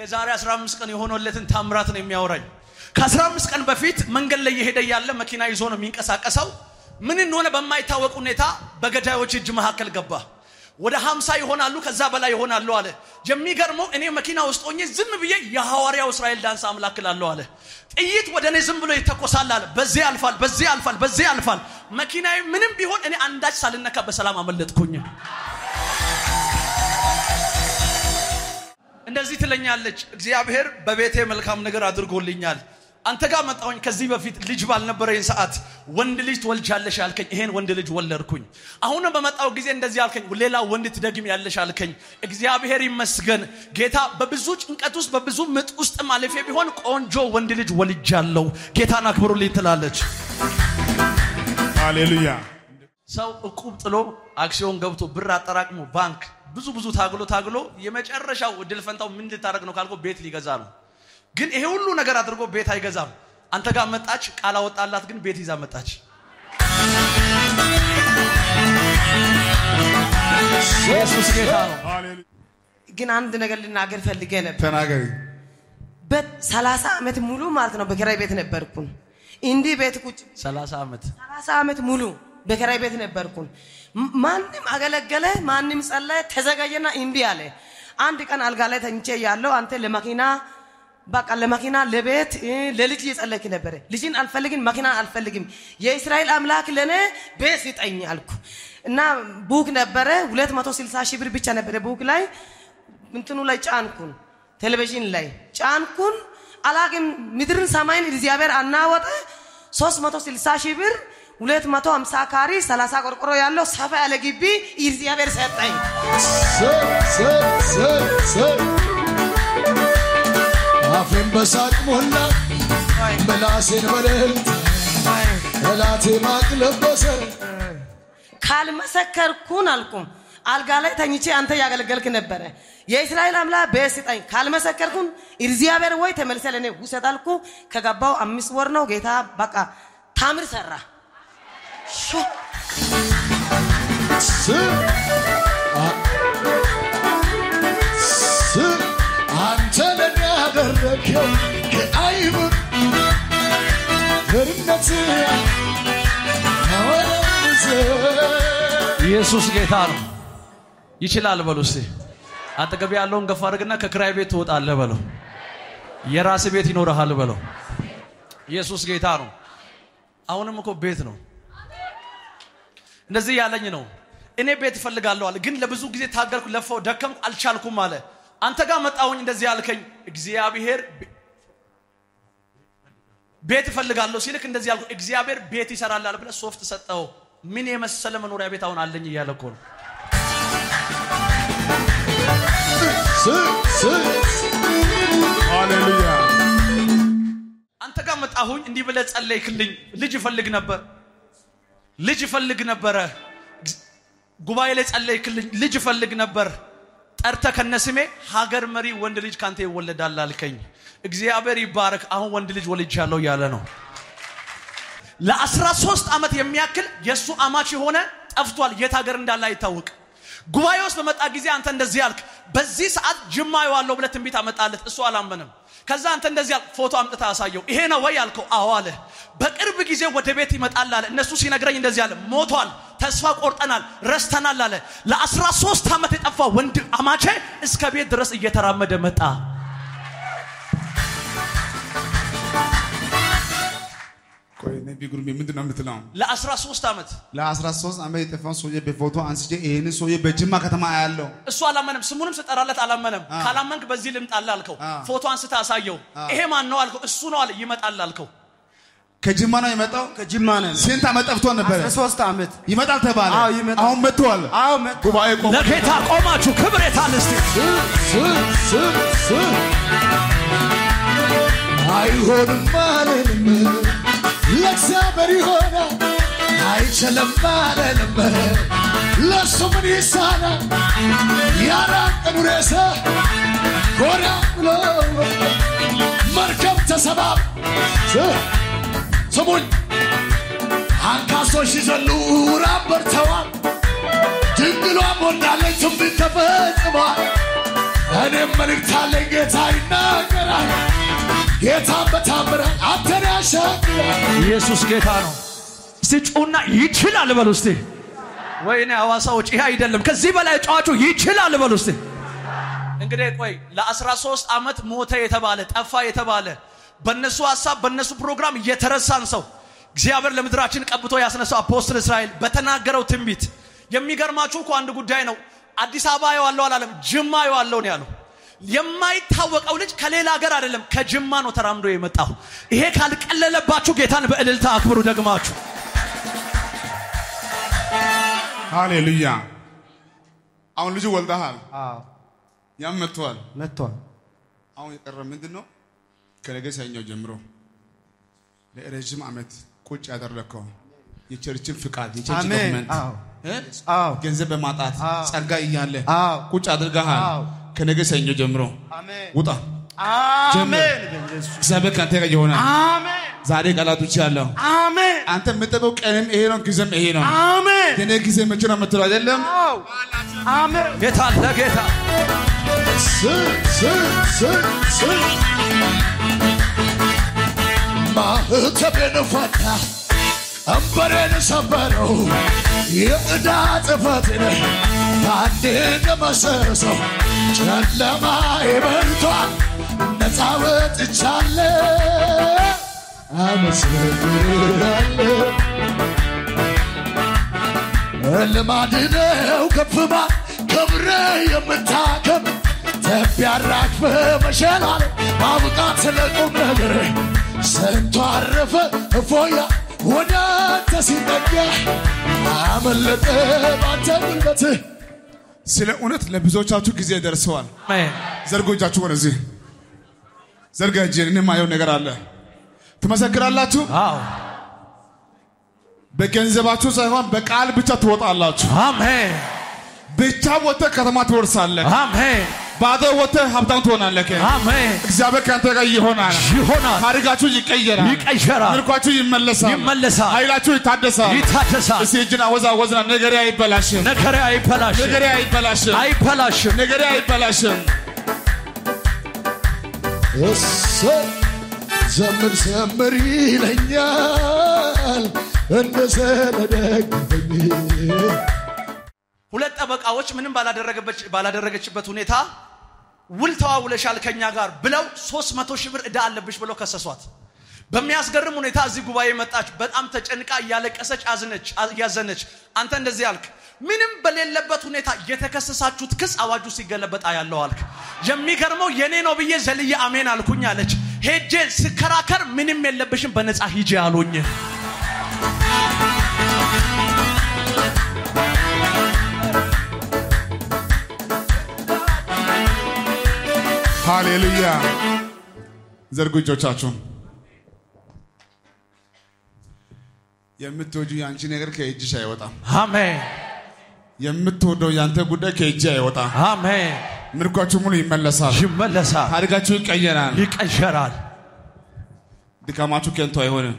የዛሬ 15 ቀን የሆነለትን ታምራት ነው የሚያወራኝ። ከ15 ቀን በፊት መንገድ ላይ የሄደ ያለ መኪና ይዞ ነው የሚንቀሳቀሰው። ምን እንደሆነ በማይታወቅ ሁኔታ በገዳዮች እጅ መካከል ገባ። ወደ 50 ይሆናሉ፣ ከዛ በላይ ይሆናሉ አለ። የሚገርመው እኔ መኪና ውስጥ ሆኜ ዝም ብዬ የሐዋርያው እስራኤል ዳንስ አምላክ እላለሁ አለ። ጥይት ወደ እኔ ዝም ብሎ ይተኮሳል አለ። በዚህ ያልፋል፣ በዚህ ያልፋል፣ በዚህ ያልፋል። መኪናዬ ምንም ቢሆን እኔ አንዳች ሳልነካ በሰላም አመለጥኩኝ። እንደዚህ ትለኛለች፣ እግዚአብሔር በቤቴ መልካም ነገር አድርጎልኛል። አንተ ጋር መጣሁኝ። ከዚህ በፊት ልጅ ባልነበረኝ ሰዓት ወንድ ልጅ ትወልጃለሽ አልከኝ። ይሄን ወንድ ልጅ ወለድኩኝ። አሁንም በመጣው ጊዜ እንደዚህ አልከኝ፣ ሌላ ወንድ ትደግም ያለሽ አልከኝ። እግዚአብሔር ይመስገን ጌታ። በብዙ ጭንቀት ውስጥ በብዙ ምጥ ውስጥ ማለፌ ቢሆን ቆንጆ ወንድ ልጅ ወልጃለሁ። ጌታን አክብሩልኝ ትላለች። ሃሌሉያ ሰው እቁብ ጥሎ አክሲዮን ገብቶ ብር አጠራቅሞ ባንክ ብዙ ብዙ ታግሎ ታግሎ የመጨረሻው እድል ፈንታው ምን ልታደርግ ነው ካልኮ ቤት ሊገዛ ነው። ግን ይሄ ሁሉ ነገር አድርጎ ቤት አይገዛም። አንተ ጋር መጣች፣ ቃል አወጣላት፣ ግን ቤት ይዛ መጣች። ኢየሱስ ጌታ ነው። ሃሌሉያ ግን አንድ ነገር ልናገር ፈልጌ ነበር። ተናገሪ በሰላሳ ዓመት ሙሉ ማለት ነው በኪራይ ቤት ነበርኩን። እንዲህ ቤት ቁጭ 30 ዓመት ሰላሳ ዓመት ሙሉ በኪራይ ቤት ነበርኩን። ም- ማንም አገለገለ፣ ማንም ጸለየ፣ ተዘጋጀና እምቢ አለ። አንድ ቀን አልጋ ላይ ተኝቼ ያለው አንተ ለመኪና በቃ ለመኪና ለቤት እ፣ ለልጅ እየጸለይክ ነበረ። ልጅን አልፈልግም፣ መኪና አልፈልግም፣ የእስራኤል አምላክ ለእኔ ቤት ስጠኝ አልኩ እና ቡክ ነበረ 260 ሺህ ብር ብቻ ነበረ ቡክ ላይ እንትኑ ላይ ጫንኩን፣ ቴሌቪዥን ላይ ጫንኩን። አላቅም ምድርን ሰማይን እግዚአብሔር አናወጠ 360 ሺህ ብር 250 ካሪ 30 ቆርቆሮ ያለው ሰፋ ያለ ግቢ እግዚአብሔር ሰጠኝ። አፌን በሳቅ ሞላ ምላሴን በልልታ ጠላቴ ማቅ ለበሰ ካልመሰከርኩን አልኩም አልጋ ላይ ተኝቼ አንተ ያገለገልክ ነበረ። የእስራኤል አምላክ ቤት ስጠኝ ካልመሰከርኩን እግዚአብሔር ወይ ተመልሰ ለእኔ ውሰድ አልኩ። ከገባው አምስት ወር ነው። ጌታ በቃ ታምር ሰራ። ሾ ስ አ- ስ አንተ ለኔ ያደረግኸው ከአይምር ርነት ኢየሱስ ጌታ ነው። ይችላል በሉ እስቲ። አጠገብ ያለውን ገፋ አድርግና ከክራይ ቤት ትወጣለህ በለው። የራስ ቤት ይኖርሃል በለው። ኢየሱስ ጌታ ነው። አሁንም እኮ ቤት ነው። እንደዚህ ያለኝ ነው። እኔ ቤት እፈልጋለሁ አለ። ግን ለብዙ ጊዜ ታገልኩ፣ ለፋው፣ ደከምኩ፣ አልቻልኩም አለ። አንተ ጋር መጣሁኝ እንደዚህ ያልከኝ እግዚአብሔር ቤ- ቤት እፈልጋለሁ ሲልክ እንደዚህ ያልኩ እግዚአብሔር ቤት ይሰራላል ብለህ ሶፍት ሰጠው። ምን የመሰለ መኖሪያ ቤት አሁን አለኝ እያለ እኮ ነው። ሃሌሉያ አንተ ጋር መጣሁኝ እንዲህ ብለህ ጸለይክልኝ። ልጅ እፈልግ ነበር፣ ልጅ እፈልግ ነበረ። ጉባኤ ላይ ጸለይክልኝ፣ ልጅ እፈልግ ነበር። ጠርተ ከነስሜ ሀገር መሪ ወንድ ልጅ ካንተ ይወለዳል አልከኝ። እግዚአብሔር ይባረክ። አሁን ወንድ ልጅ ወልጃለሁ እያለ ነው። ለአስራ ሶስት ዓመት የሚያክል የእሱ አማች የሆነ ጠፍቷል። የት ሀገር እንዳለ አይታወቅ። ጉባኤ ውስጥ በመጣ ጊዜ አንተ እንደዚህ አልክ፣ በዚህ ሰዓት ጅማ የዋለው ብለህ ትንቢት አመጣለት። እሱ አላመንም። ከዛ አንተ እንደዚህ አልክ፣ ፎቶ አምጥታ አሳየው። ይሄ ነው ወይ አልከው። አዎ አለ። በቅርብ ጊዜ ወደ ቤት ይመጣል አለ። እነሱ ሲነግረኝ እንደዚህ አለ፣ ሞቷል፣ ተስፋ ቆርጠናል፣ ረስተናል አለ። ለአስራ ሶስት ዓመት የጠፋ ወንድ አማቼ እስከ ቤት ድረስ እየተራመደ መጣ። ቆይ ነቢ ጉርሜ ምንድን ነው የምትለው? ለአስራ ሶስት ዓመት ለ13 ዓመት የጠፋውን ሰውዬ በፎቶ አንስቼ ይህንን ሰውዬ በጅማ ከተማ አያለው። እሱ አላመነም። ስሙንም ስጠራለት አላመነም። ካላመንክ በዚህ ልምጣልህ አልከው። ፎቶ አንስተ አሳየው። ይሄ ማን ነው አልከው። እሱ ነው አለ። ይመጣል አልከው። ከጅማ ነው የመጣው። ከጅማ ነን። ስንት ዓመት ጠፍቶ ነበረ? ሶስት ዓመት ይመጣል ተባለ። አዎ፣ ይመጣል። አሁን መጥተዋል። አዎ መጣ። ጉባኤ ቆሞ ለጌታ ቆማችሁ ክብር የታል እስቲ? አይሆንም አልልም ለእግዚአብሔር ይሆናል አይችልም አልልም ለእሱ ምን ይሳናል ያራቀኑ ሬሳ ጎዳ ብሎ መርከብ ተሰባብ ስሙኝ አንካሶች ሲዘሉ ራብ በርተዋል ድንግሏም ወልዳለች ትንቢት ተፈጽሟል እኔም መልእክት አለኝ ጌታ ይናገራል ጌታን በታምራት አንተን ያሻግራል ኢየሱስ ጌታ ነው። እስቲ ጩና ይችላል በሉ እስቲ። ወይኔ ሐዋሳዎች ይሄ አይደለም፣ ከዚህ በላይ ጨዋቹ ይችላል በሉ እስቲ። እንግዲህ ቆይ ለ13 ዓመት ሞተ የተባለ ጠፋ የተባለ በነሱ ሀሳብ በነሱ ፕሮግራም እየተረሳን ሰው እግዚአብሔር ለምድራችን ቀብቶ ያስነሳው አፖስትል እስራኤል በተናገረው ትንቢት የሚገርማችሁ እኮ አንድ ጉዳይ ነው። አዲስ አበባ የዋለው አላለም፣ ጅማ የዋለው ነው ያለው። የማይታወቀው ልጅ ከሌላ ሀገር አይደለም ከጅማ ነው ተራምዶ የመጣው። ይሄ ካልቀለለባችሁ ጌታን በእልልታ አክብሩ ደግማችሁ። ሃሌሉያ። አሁን ልጁ ወልደሃል፣ አዎ ያም መጥቷል። መጥቷል። አሁን የቀረ ምንድን ነው? ከነገ ሰኞ ጀምሮ ለረዥም ዓመት ቁጭ ያደረግከው የቸርችን ፍቃድ የቸርች አሜን። ዶክመንት አዎ እ? አዎ ገንዘብ በማጣት አዎ። ጸጋ እያለ አዎ ቁጭ አድርገሃል። አዎ። ከነገ ሰኞ ጀምሮ አሜን ውጣ። አሜን በኢየሱስ እግዚአብሔር ከአንተ ጋር ይሆናል። አሜን ዛሬ ቃላቶች ያለው አሜን አንተ የምጠበው ቀንም ይሄ ነው፣ ጊዜም ይሄ ነው። አሜን የኔ ጊዜ መቼ ነው የምትለው አይደለም? አዎ አሜን ጌታ ለጌታ ስ- ስ- ስ- ስ- ማህተቤን ፈታ ቀንበሬን ሰበረው የዕዳ ጽሕፈቴን በአንዴ ደመሰሰው ጨለማ ይበልቷል ነፃ ወጥቻለሁ አመሰግናለሁ ልማድ ነው ከፍማ ክብረ የምታከም ተቢያራክፈ መሸላል ማብቃት ለቁም ነገር ሰንቶ አረፈ እፎያ ወደ አንተ ሲጠጋ አመለጠ ባንተ ጉልበት ስለ እውነት ለብዙዎቻችሁ ጊዜ ደርሰዋል። አሜን። ዘርጎ እጃችሁ ወደዚህ ዘርጋ እጅን። እኔ ማየው ነገር አለ። ትመሰክራላችሁ። አዎ በገንዘባችሁ ሳይሆን በቃል ብቻ ትወጣላችሁ። አሜን ብቻ ወጥተህ ከተማ ትወርሳለህ። አሜን ባዶ ወጥተህ ሀብታም ትሆናለህ። አሜን እግዚአብሔር ከአንተ ጋር ይሆናል። ይሆናል ታሪካችሁ ይቀየራል። ይቀየራል ምርኳችሁ ይመለሳል። ይመለሳል ኃይላችሁ ይታደሳል። ይታደሳል እስቲ እጅን አወዛ ወዝና ነገሬ አይበላሽም። ነገሬ አይበላሽም ነገሬ አይበላሽም። አይበላሽም ነገሬ አይበላሽም። እሰይ ዘምር ዘምር ይለኛል እንደ ዘለደግፈኝ ሁለት ጠበቃዎች ምንም ባላደረገበች- ባላደረገችበት ሁኔታ ውል ተዋውለሻል ከኛ ጋር ብለው ሶስት መቶ ሺህ ብር ዕዳ አለብሽ ብለው ከሰሷት። በሚያስገርም ሁኔታ እዚህ ጉባኤ መጣች። በጣም ተጨንቃ እያለቀሰች አዝነች እያዘነች። አንተ እንደዚህ አልክ፣ ምንም በሌለበት ሁኔታ የተከሰሳችሁት ክስ አዋጁ ሲገለበጥ ያለው አልክ። የሚገርመው የኔ ነው ብዬ ዘልዬ አሜን አልኩኝ አለች። ሄጄ ስከራከር ምንም የለብሽም በነፃ ሂጄ አሉኝ። ሃሌሉያ። ዘርጉ እጆቻችሁን። የምትወጁ የአንቺ ነገር ከእጅሽ አይወጣም። አሜን የምትወደው የአንተ ጉዳይ ከእጅ አይወጣም። አሜን። ምርኳችሁ ሙሉ ይመለሳል። ይመለሳል፣ ታሪካችሁ ይቀየራል። ይቀየራል። ድካማችሁ ከንቱ አይሆንም።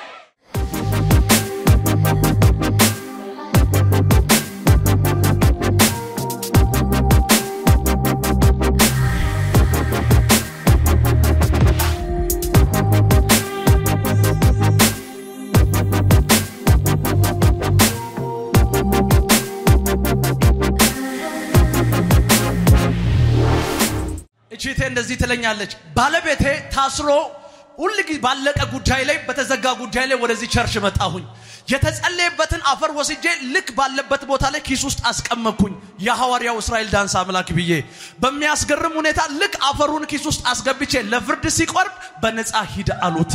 እቺቴ እንደዚህ ትለኛለች። ባለቤቴ ታስሮ ሁል ጊዜ ባለቀ ጉዳይ ላይ በተዘጋ ጉዳይ ላይ ወደዚህ ቸርች መጣሁኝ። የተጸለየበትን አፈር ወስጄ ልክ ባለበት ቦታ ላይ ኪስ ውስጥ አስቀመጥኩኝ። የሐዋርያው እስራኤል ዳንስ አምላክ ብዬ በሚያስገርም ሁኔታ ልክ አፈሩን ኪስ ውስጥ አስገብቼ ለፍርድ ሲቆርብ በነፃ ሂድ አሉት።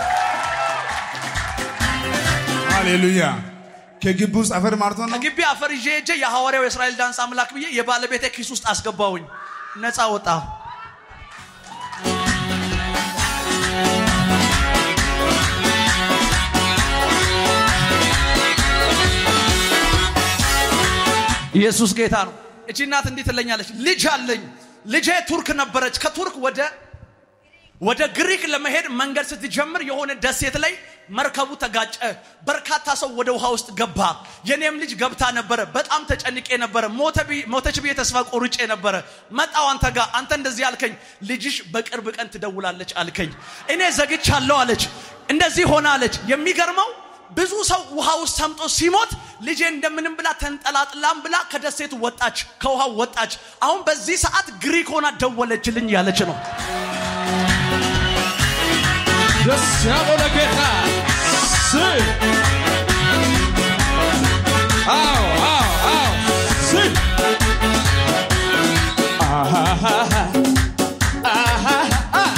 ሃሌሉያ። ከግቢ ውስጥ አፈር ማርቶ ነው። ከግቢ አፈር ይዤ ሄጄ የሐዋርያው የእስራኤል ዳንስ አምላክ ብዬ የባለቤቴ ኪስ ውስጥ አስገባሁኝ። ነፃ ወጣ። ኢየሱስ ጌታ ነው። እቺ እናት እንዲህ ትለኛለች፣ ልጅ አለኝ። ልጄ ቱርክ ነበረች። ከቱርክ ወደ ወደ ግሪክ ለመሄድ መንገድ ስትጀምር የሆነ ደሴት ላይ መርከቡ ተጋጨ። በርካታ ሰው ወደ ውሃ ውስጥ ገባ። የኔም ልጅ ገብታ ነበረ። በጣም ተጨንቄ ነበረ። ሞተ ብዬ- ሞተች ብዬ ተስፋ ቆርጬ ነበረ። መጣው አንተ ጋር አንተ እንደዚህ አልከኝ፣ ልጅሽ በቅርብ ቀን ትደውላለች አልከኝ። እኔ ዘግቻለሁ አለች። እንደዚህ ሆነ አለች። የሚገርመው ብዙ ሰው ውሃ ውስጥ ሰምጦ ሲሞት ልጄ እንደምንም ብላ ተንጠላጥላም ብላ ከደሴቱ ወጣች፣ ከውሃው ወጣች። አሁን በዚህ ሰዓት ግሪክ ሆና ደወለችልኝ ያለች ነው። ደስ ያለው ለጌታ ስ አዎ አዎ አዎ ስ አሃሃሃ አሃሃሃ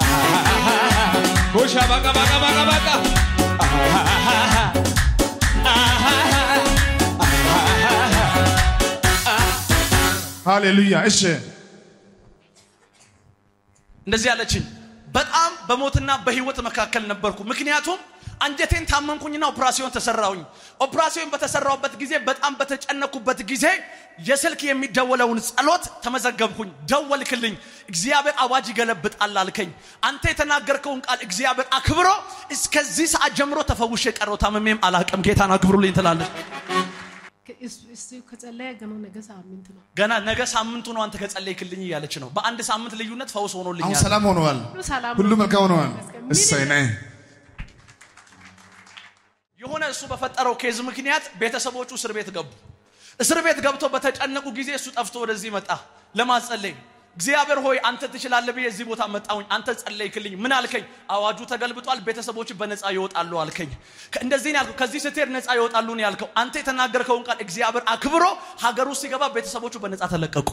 ጎሻ ባቃ ባቃ ባቃ ባቃ አሃሃሃ አሃሃሃ ሃሌሉያ። እሺ እንደዚህ አለችኝ። በጣም በሞትና በህይወት መካከል ነበርኩ። ምክንያቱም አንጀቴን ታመምኩኝና ኦፕራሲዮን ተሰራሁኝ። ኦፕራሲዮን በተሰራሁበት ጊዜ በጣም በተጨነኩበት ጊዜ የስልክ የሚደወለውን ጸሎት ተመዘገብኩኝ። ደወልክልኝ። እግዚአብሔር አዋጅ ይገለብጣል አልከኝ። አንተ የተናገርከውን ቃል እግዚአብሔር አክብሮ እስከዚህ ሰዓት ጀምሮ ተፈውሼ ቀረው። ታመሜም አላቅም። ጌታን አክብሩልኝ ትላለች። እሱ ከጸለየ ገና ነገ ሳምንት ነው። ገና ነገ ሳምንቱ ነው አንተ ከጸለይክልኝ እያለች ነው። በአንድ ሳምንት ልዩነት ፈውስ አሁን ሆኖልኛል። ሰላም ሆነዋል። ሁሉ ሰላም ሁሉ ነው። መልካም ሆነዋል። ይመስገን። እሰይ ነይ የሆነ እሱ በፈጠረው ኬዝ ምክንያት ቤተሰቦቹ እስር ቤት ገቡ። እስር ቤት ገብቶ በተጨነቁ ጊዜ እሱ ጠፍቶ ወደዚህ መጣ ለማጸለይ። እግዚአብሔር ሆይ አንተ ትችላለህ ብዬ እዚህ ቦታ መጣሁኝ። አንተ ጸለይክልኝ። ምን አልከኝ? አዋጁ ተገልብጧል፣ ቤተሰቦች በነፃ ይወጣሉ አልከኝ። ከ- እንደዚህ ነው ያልከው። ከዚህ ስትሄድ ነፃ ይወጣሉ ነው ያልከው። አንተ የተናገርከውን ቃል እግዚአብሔር አክብሮ ሀገር ውስጥ ሲገባ ቤተሰቦቹ በነፃ ተለቀቁ።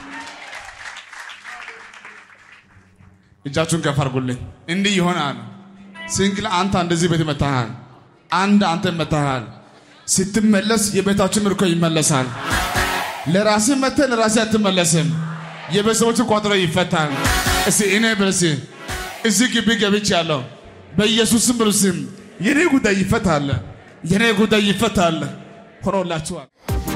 እጃችሁን ከፍ አድርጉልኝ። እንዲህ ይሆናል። ሲንግል አንተ እንደዚህ ቤት መታሃል፣ አንድ አንተ መታሃል። ስትመለስ የቤታችን ምርኮ ይመለሳል። ለራስህ መተህ ለራስህ አትመለስም። የቤተሰቦችን ቋጥሮ ይፈታል። እስቲ እኔ ብርስ እዚህ ግቢ ገብቻለሁ በኢየሱስም ብርስም የኔ ጉዳይ ይፈታል፣ የኔ ጉዳይ ይፈታል። ሆኖላችኋል።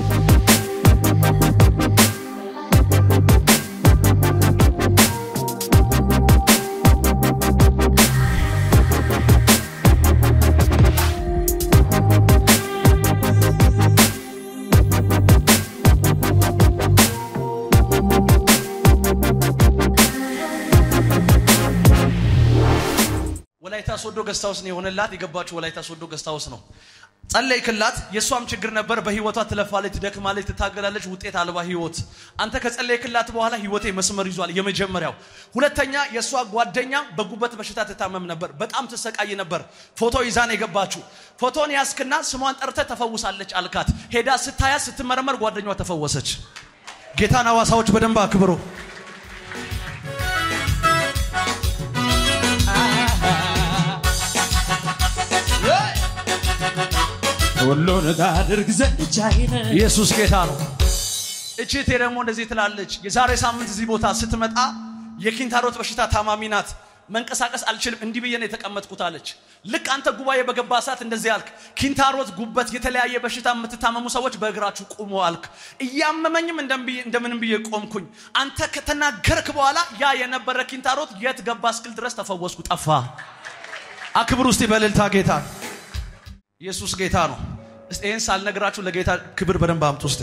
ወላይታ ሶዶ ገስታውስ ነው የሆነላት። የገባችው ወላይታ ሶዶ ገስታውስ ነው። ጸለይክላት። የእሷም ችግር ነበር። በህይወቷ ትለፋለች፣ ትደክማለች፣ ትታገላለች። ውጤት አልባ ህይወት። አንተ ከጸለይክላት በኋላ ህይወቴ መስመር ይዟል። የመጀመሪያው። ሁለተኛ የእሷ ጓደኛ በጉበት በሽታ ትታመም ነበር። በጣም ትሰቃይ ነበር። ፎቶ ይዛን የገባችው ፎቶን ያስክና ስሟን ጠርተ ተፈውሳለች አልካት። ሄዳ ስታያት ስትመረመር ጓደኛዋ ተፈወሰች። ጌታን ሐዋሳዎች በደንብ አክብሮ ሁሉን ታድርግ ዘንድ ቻይ ነህ። ኢየሱስ ጌታ ነው። እችቴ ደግሞ እንደዚህ ትላለች። የዛሬ ሳምንት እዚህ ቦታ ስትመጣ የኪንታሮት በሽታ ታማሚ ናት። መንቀሳቀስ አልችልም፣ እንዲህ ብዬ ነው የተቀመጥኩት አለች። ልክ አንተ ጉባኤ በገባ ሰዓት እንደዚህ አልክ። ኪንታሮት፣ ጉበት፣ የተለያየ በሽታ የምትታመሙ ሰዎች በእግራችሁ ቁሙ አልክ። እያመመኝም እንደም- እንደምንም ብዬ ቆምኩኝ። አንተ ከተናገርክ በኋላ ያ የነበረ ኪንታሮት የት ገባ እስክል ድረስ ተፈወስኩ፣ ጠፋ። አክብር ውስጥ በእልልታ ጌታ ኢየሱስ ጌታ ነው። እስቲ ይህን ሳልነግራችሁ ለጌታ ክብር በደንብ አምጡ። ውስጥ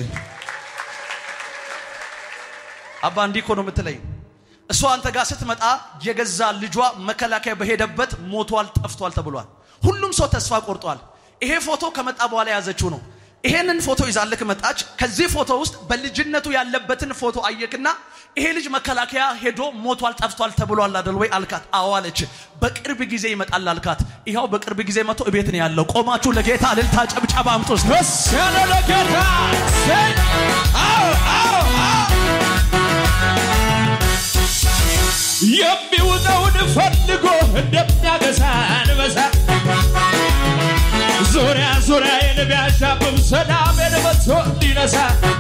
አባ እንዲህ እኮ ነው የምትለኝ። እሷ አንተ ጋር ስትመጣ የገዛ ልጇ መከላከያ በሄደበት ሞቷል፣ ጠፍቷል ተብሏል። ሁሉም ሰው ተስፋ ቆርጧል። ይሄ ፎቶ ከመጣ በኋላ የያዘችው ነው። ይሄንን ፎቶ ይዛልክ መጣች። ከዚህ ፎቶ ውስጥ በልጅነቱ ያለበትን ፎቶ አየክና ይሄ ልጅ መከላከያ ሄዶ ሞቷል፣ ጠፍቷል ተብሏል አይደል ወይ አልካት። አዎ አለች። በቅርብ ጊዜ ይመጣል አልካት። ይኸው በቅርብ ጊዜ መጥቶ እቤት ነው ያለው። ቆማችሁ ለጌታ እልልታ ጭብጨባ አምጡ እስቲ። ደስ ያለ ለጌታ ሰይ አዎ አዎ አዎ የሚውጠውን ፈልጎ እንደሚያገሳ አንበሳ ዙሪያ ዙሪያዬን ቢያሻብብ ሰላሜን መጥቶ ሊነሳ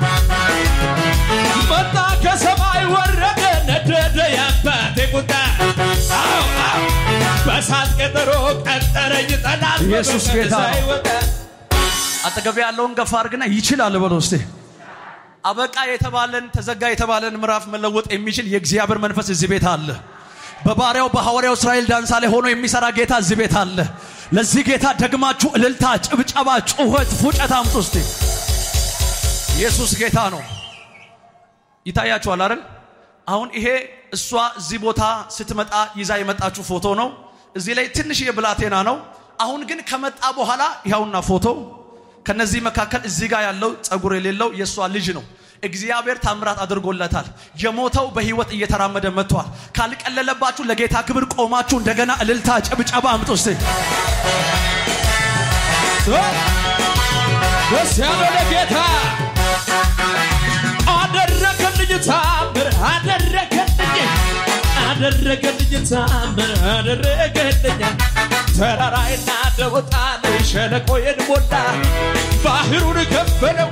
መጣ ከሰማይ ወረደ ነደደ የአባቴ ቁጣ አዎ አዎ በሳት ቀጠሮ ቀጠረኝ ጠላት ኢየሱስ በመንገድ ጌታ ነው። ሳይወጣ አጠገብ ያለውን ገፋ አድርግና ይችላል በለው እስቲ። አበቃ የተባለን ተዘጋ የተባለን ምዕራፍ መለወጥ የሚችል የእግዚአብሔር መንፈስ እዚህ ቤት አለ። በባሪያው በሐዋርያው እስራኤል ዳንሳ ላይ ሆኖ የሚሰራ ጌታ እዚህ ቤት አለ። ለዚህ ጌታ ደግማችሁ እልልታ፣ ጭብጨባ፣ ጩኸት፣ ፉጨት አምጡ እስቲ። ኢየሱስ ጌታ ነው። ይታያችኋል አይደል? አሁን ይሄ እሷ እዚህ ቦታ ስትመጣ ይዛ የመጣችሁ ፎቶ ነው። እዚህ ላይ ትንሽዬ ብላቴና ነው። አሁን ግን ከመጣ በኋላ ይኸውና ፎቶ። ከነዚህ መካከል እዚህ ጋር ያለው ጸጉር የሌለው የእሷ ልጅ ነው። እግዚአብሔር ታምራት አድርጎለታል። የሞተው በህይወት እየተራመደ መጥቷል። ካልቀለለባችሁ ለጌታ ክብር ቆማችሁ እንደገና እልልታ ጭብጨባ አምጡ እስቲ። ደስ ያለው ለጌታ አደረገልኝ ታምር አደረገልኝ አደረገልኝ ታምር አደረገልኝ ተራራይና ደወጣል ሸለቆዬን ሞላ ባህሩን ከፈለው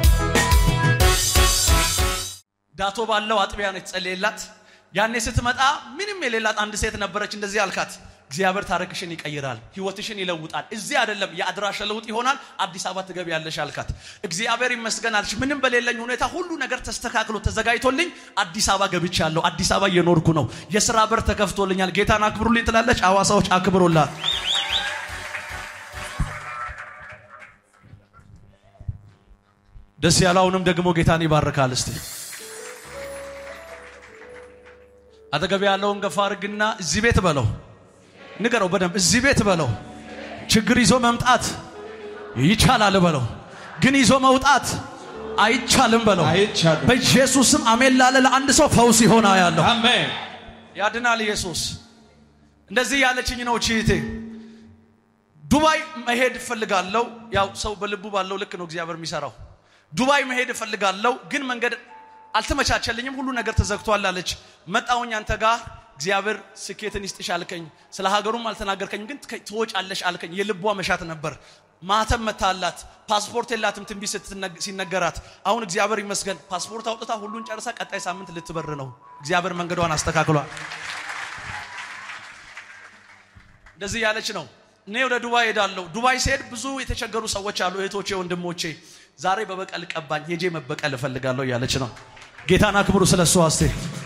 ዳቶ ባለው አጥቢያ ነው የተጸለየላት። ያኔ ስትመጣ ምንም የሌላት አንድ ሴት ነበረች። እንደዚህ አልካት፣ እግዚአብሔር ታሪክሽን ይቀይራል፣ ህይወትሽን ይለውጣል። እዚህ አይደለም የአድራሻ ለውጥ ይሆናል፣ አዲስ አበባ ትገቢያለሽ አልካት። እግዚአብሔር ይመስገን አለች። ምንም በሌለኝ ሁኔታ ሁሉ ነገር ተስተካክሎ ተዘጋጅቶልኝ አዲስ አበባ ገብቻለሁ። አዲስ አበባ እየኖርኩ ነው። የስራ በር ተከፍቶልኛል። ጌታን አክብሩልኝ ትላለች። ሐዋሳዎች አክብሮላት ደስ ያለውንም ደግሞ ጌታን ይባርካል። እስቲ አጠገብ ያለውን ገፋ አድርግና እዚህ ቤት በለው፣ ንገረው በደንብ እዚህ ቤት በለው። ችግር ይዞ መምጣት ይቻላል በለው፣ ግን ይዞ መውጣት አይቻልም በለው። አይቻልም። በኢየሱስም አሜን ላለ ለአንድ ሰው ፈውስ ይሆና ያለው አሜን ያድናል ኢየሱስ። እንደዚህ ያለችኝ ነው ቺቴ ዱባይ መሄድ እፈልጋለሁ። ያው ሰው በልቡ ባለው ልክ ነው እግዚአብሔር የሚሰራው። ዱባይ መሄድ እፈልጋለሁ፣ ግን መንገድ አልተመቻቸልኝም፣ ሁሉ ነገር ተዘግቷል አለች። መጣሁኝ አንተ ጋር እግዚአብሔር ስኬትን ይስጥሽ አልከኝ። ስለ ሀገሩም አልተናገርከኝ፣ ግን ትወጫለሽ አልከኝ። የልቧ መሻት ነበር። ማተም መታላት፣ ፓስፖርት የላትም ትንቢት ስትነግ- ሲነገራት። አሁን እግዚአብሔር ይመስገን ፓስፖርት አውጥታ ሁሉን ጨርሳ ቀጣይ ሳምንት ልትበር ነው። እግዚአብሔር መንገዷን አስተካክሏል። እንደዚህ ያለች ነው። እኔ ወደ ዱባይ ሄዳለሁ። ዱባይ ሲሄድ ብዙ የተቸገሩ ሰዎች አሉ፣ እህቶቼ፣ ወንድሞቼ። ዛሬ በበቀል ቀባኝ፣ ሄጄ መበቀል እፈልጋለሁ እያለች ነው። ጌታን አክብሩ። ስለ እሱ አስቴ